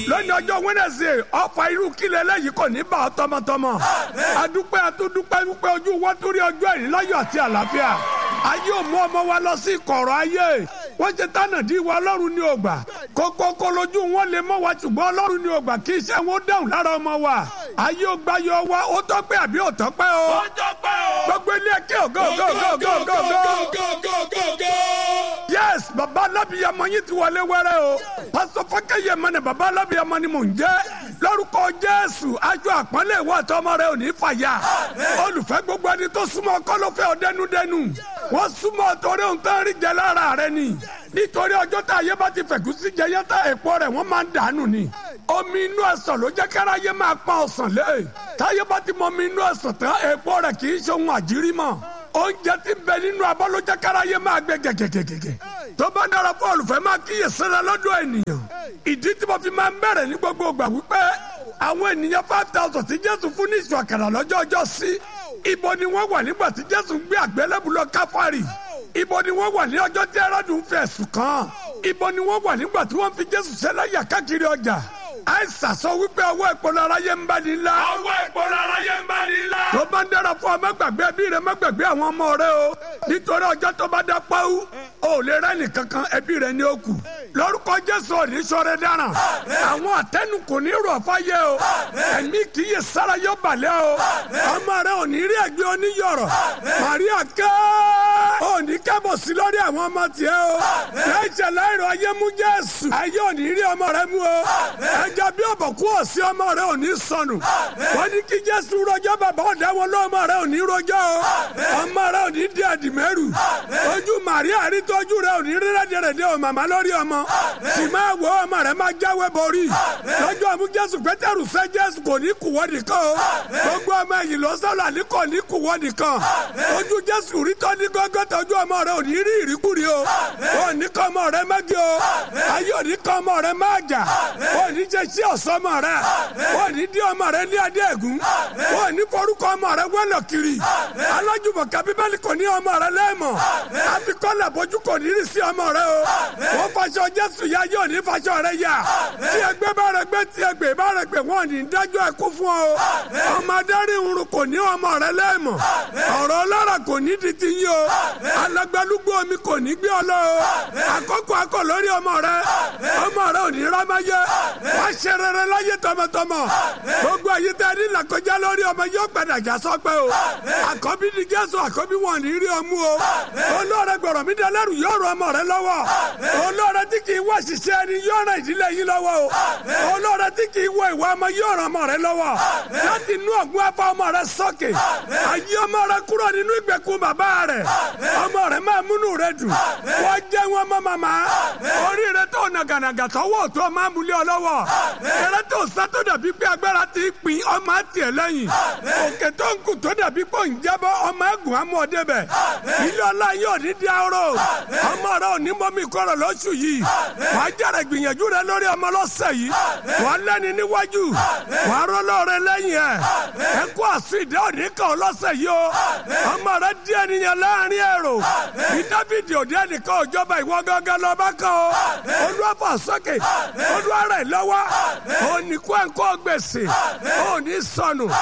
lónìí ọjọ́ Wednesday ọ̀fà irú kílẹ̀ lẹ́yìn kò ní bá ọ tọmọtọmọ adúpẹ́ atúndúpẹ́ dúpẹ́ ojú wọn torí ọjọ́ ẹ̀rí láyọ̀ àti àlàáfíà ayé ò mú ọmọ wa lọ sí kọ̀rọ̀ ayé wọ́n ṣe tánà dí wa ọlọ́run ní ògbà kókókó lójú wọn lè mọ́ wa ṣùgbọ́n ọlọ́run ní ògbà kí iṣẹ́ wọn dáhùn lára ọmọ wa ayé ò gbà yọ wa ó tọ́pẹ́ àbí ò tọ́pẹ́ o ó tọ́pẹ́ o. gbogbo ilé ẹkẹ ògo ògo ògo ògo ògo ògo yes baba alábìyamọ yín ti wọlé wẹrẹ o pásítọ̀ fọkẹyẹ mọ ni baba alábìyamọ ni mò ń jẹ́ lórúkọ jésù ajọ àpọ́nlé ìwọ àtọmọ rẹ ò ní fàyà olùfẹ́ gbogbo ẹni tó súnmọ́ kọ́lọ́fẹ́ ọ̀dẹ́nudẹ́nu wọ́n súnmọ́ torí ohun tó ń rí jẹ lára rẹ ni nítorí ọjọ́ tá ayé bá ti fẹ̀kú sí jẹ yẹn tá èpo rẹ̀ wọ́n máa ń dànù ni omi inú ẹ̀sán ló jẹ́ kára yé máa pa ọ̀sán lé táyé bá ti mọ omi inú ẹ̀sán tán èpo rẹ̀ kì í ṣe ohun àjírí mọ́ oúnjẹ tí ń bẹ nínú abọ́ ló jẹ́ kára yé máa gbé gẹ̀gẹ̀gẹ̀gẹ̀ tó bá dára fún olùfẹ́ máa kíyè sára lọ́dọ̀ ènìyàn ìdí tí mo fi máa ń bẹ̀rẹ̀ ní gbogbo ìgbà wípé àwọn ènìyàn five thousand tí Jésù fún ní ìṣù àkàrà lọ́jọ́ ọjọ́ sí ibo ni wọ́n wà nígbà tí Jésù ń gbé àgbélébù lọ káfárì ibo ni wọ́n wà ní ọjọ́ tí Hẹ́rọ́dù ń fi ẹ̀sùn kàn ibo ni wọ́n wà nígbà tí wọ́n fi Jésù ṣẹlẹ́yà káàkiri ọjà àìsàn sọ wípé ọwọ́ ìpolówó aráyé ń bá ní ńlá. ọwọ́ ìpolówó aráyé ń bá ní ńlá. tó bá ń dára fún ọ má gbàgbé ẹbí rẹ má gbàgbé àwọn ọmọ rẹ o nítorí ọjọ́ tó bá dá pàwọ́ o lè rẹ́ nìkankan ẹbí rẹ ní òkú lórúkọ Jésù ò ní sọ̀rọ̀ dáràn àwọn àtẹnu kò ní rọ̀ fáyé o ẹ̀mí kì í yẹ sára yọ balẹ̀ o ọmọ rẹ ò ní rí ẹgbẹ́ oníyọ̀rọ̀ Màríà kẹ́ ò ní kẹ́bọ̀ sí lórí àwọn ọmọ tiẹ̀ o ẹ̀jẹ̀ láìrọ̀ ayé mú Jésù ayé ò ní rí ọmọ rẹ mú o ẹja bí ọ̀bọ̀kú ọ̀sí ọmọ rẹ ò ní sọnù wọ́n ní kí Jésù rọjọ́ bàbá ọ̀dà wọn lọ́mọ rẹ ò ní rọjọ́ o ọmọ rẹ ò ní di àdìmẹ́rù ojú Màríà rí tọ́jú rẹ ò ní rí rẹ́dẹ̀rẹ̀dẹ̀ o màmá lórí ọmọ sì máa wọ ọmọ rẹ máa jáwé borí lọ́jọ́ àmú Jésù Pétérù fẹ́ Jésù kò ní kùwọ́ nìkan o gbogbo ọmọ ẹ̀yìn lọ sọ́la ní kò ní kùwọ́ nìkan ojú Jésù rí tọ́ ní gọ́gọ́ tọ́jú ọmọ rẹ ò ní rí ìríkúri o ò ní kọ́ ọmọ rẹ mẹ́gì o ayé ò ní kọ́ ọmọ rẹ má jà ò ní jẹ́ sí ọ̀sọ́mọ rẹ ò ní dí ọmọ rẹ ní adé ẹ̀gún ò ní forúkọ ọmọ rẹ wẹ́lọ̀ kiri alájùmọ̀ ká bíbélì kò ní ọmọ rẹ lẹ́ẹ̀mọ̀ àfikọ́lẹ̀ bójú kò ní rí sí ọmọ rẹ o wọ́n faṣọ Jésù ya yóò ní faṣọ rẹ yá tí ẹgbẹ́ bá rẹ gbé tí ẹgbẹ́ bá rẹ gbé wọ́n ní dájọ́ ẹkú fún ọ ọmọ adarí irun kò ní ọmọ rẹ lẹ́ẹ̀mọ̀ ọ̀rọ̀ ọlọ́rọ̀ kò ní di ti yín o alágbálúgbó omi kò ní gbé ọ lọ o àkókò akọ lórí ọmọ rẹ ọmọ rẹ ò ní rámáyé wá ṣe rere láyé tọmọtọmọ gbogbo ayé tẹ ní làkọjá lórí ọmọ yóò padà já sọpẹ́ o àkọ́bí ni Jésù àkọ́bí wọn ní rí ọmú o olóore gbọ̀rọ̀ mi dẹlẹ́rù yóò rọ ọmọ rẹ lọ́wọ́ olóore tí kì í wá ṣiṣẹ́ ẹni yóò ràn ìdílé yín lọ́wọ́ o olóore tí kì í wọ ìwà ọmọ yóò ràn ọmọ rẹ lọ́wọ́ láti inú ọ̀gbun afa ọmọ rẹ sókè ayé ọmọ rẹ kúrò nínú ìgbèkùn bàbá rẹ ọmọ rẹ máa múnú rẹ dùn wọ́n jẹ́ wọn mọ́ màmá orí rẹ tó nàgànàgà tọwọ́ tó máa múlẹ̀ ọ lọ́wọ́ eré tó sá tó dàbí pé agbára ti pin ọmọ àti ẹ̀ lẹ́yìn òkè tó ń kù tó dàbí pé òun jábọ́ ọmọ ẹ̀gùn amú ọdẹ bẹ̀ ilé ọlá yóò ní di arọ ọmọ rẹ ò ní mọ́mí kọ́rọ̀ lóṣù yìí wàá jàre gbìyànjú rẹ lórí ọmọ lọ́sẹ̀ yìí wàá lẹ́ni níwájú wàá rọ́lọ́ rẹ lẹ́yìn ẹ̀ ẹ kó àsìdá òní kan lọ́sẹ̀ yìí o ọmọ rẹ di ènìyàn láàrin èrò bí dáfídì òde ẹnìkan òjọba ìwọ gángan lọ́ba kan o olúwàfà sókè olúwa rẹ̀ lọ́wọ́ òní kó ẹ̀kọ́ gbèsè òní sọnù.